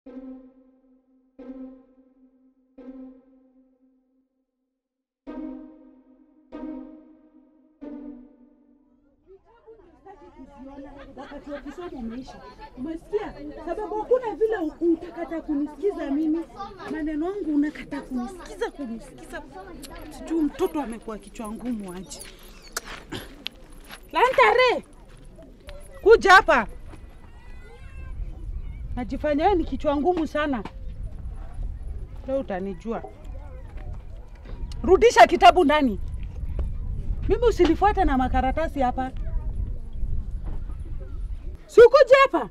wakati wa kusoma umeisha. Umesikia? Sababu hakuna vile u- utakata kunisikiza mimi, maneno yangu unakata kunisikiza kunisikiza. Sijui mtoto amekuwa kichwa ngumu aje. Lantare, kuja hapa. Najifanya wewe ni kichwa ngumu sana. Leo utanijua. Rudisha kitabu ndani. Mimi usinifuate na makaratasi hapa. Si ukuje hapa?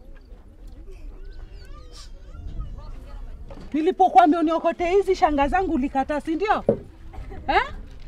Nilipokuambia uniokote hizi shanga zangu ulikataa, si ndio? Eh?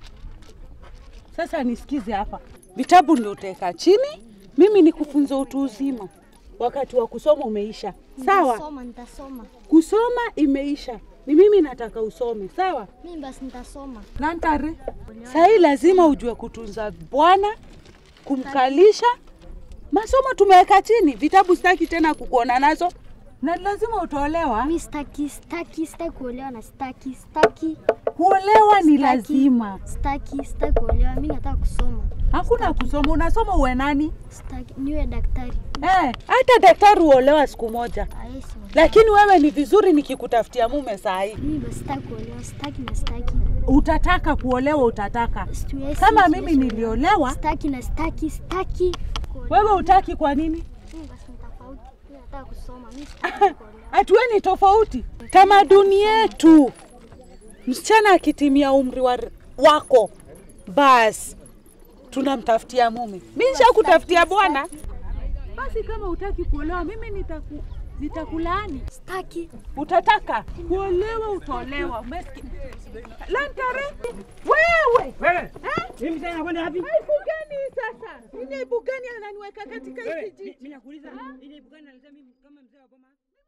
Sasa nisikize hapa, vitabu ndio utaweka chini, mimi nikufunza utu uzima. Wakati wa kusoma umeisha, sawa? Nitasoma, nitasoma. Kusoma imeisha, ni mimi nataka usome, sawa? Mimi basi nitasoma. Lantare, sahii lazima ujue kutunza Bwana, kumkalisha. Masomo tumeweka chini, vitabu sitaki tena kukuona nazo, na lazima utaolewa. Mimi sitaki, sitaki, sitaki kuolewa na sitaki, sitaki, Kuolewa ni Sitaki. lazima, sitaki, sitaki kuolewa. Mimi nataka kusoma. hakuna kusoma. Unasoma uwe nani? Sitaki niwe daktari. Eh, hata daktari huolewa siku moja, Ayesu. lakini wewe ni vizuri nikikutafutia mume saa hii. Mimi basi sitaki kuolewa, sitaki na sitaki. Utataka kuolewa, utataka Siwezi- kama siwezi mimi niliolewa, Sitaki na sitaki, sitaki. kuolewa. wewe utaki. Kwa nini? Mimi basi ni tofauti. Mimi nataka kusoma. Mimi sitaki kuolewa. Hatuwe ni tofauti. Tamaduni yetu, msichana akitimia umri wa, wako basi tunamtafutia mume. Mi nishakutafutia bwana. Basi kama utaki kuolewa, mimi nitaku, nitakulaani. Sitaki. Utataka kuolewa, utaolewa. Umesikia? Lantare, wewe Wewe, eh? mimi sasa nakwenda wapi? Aibu gani sasa? Ni aibu gani ananiweka katika Wewe, hiki mi- jiji? mimi nakuuliza, ile ibu gani naleta mimi kama mzee wa boma?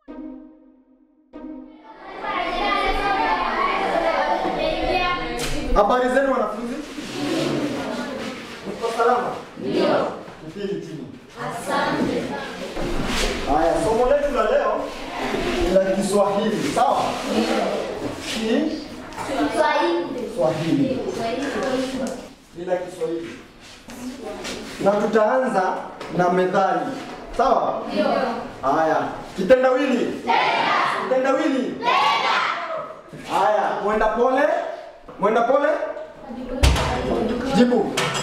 Habari zenu wanafunzi? Mko salama? Ndio. Kipindi chini. Asante. Haya, somo letu la leo ni la Kiswahili, sawa? Ndio. Kiswahili. Ni la Kiswahili. Na tutaanza na methali. Sawa? Ndio. Haya, kitendawili. Tenda. Kitendawili. Tenda. Haya, mwenda pole. Mwenda pole. Jibu.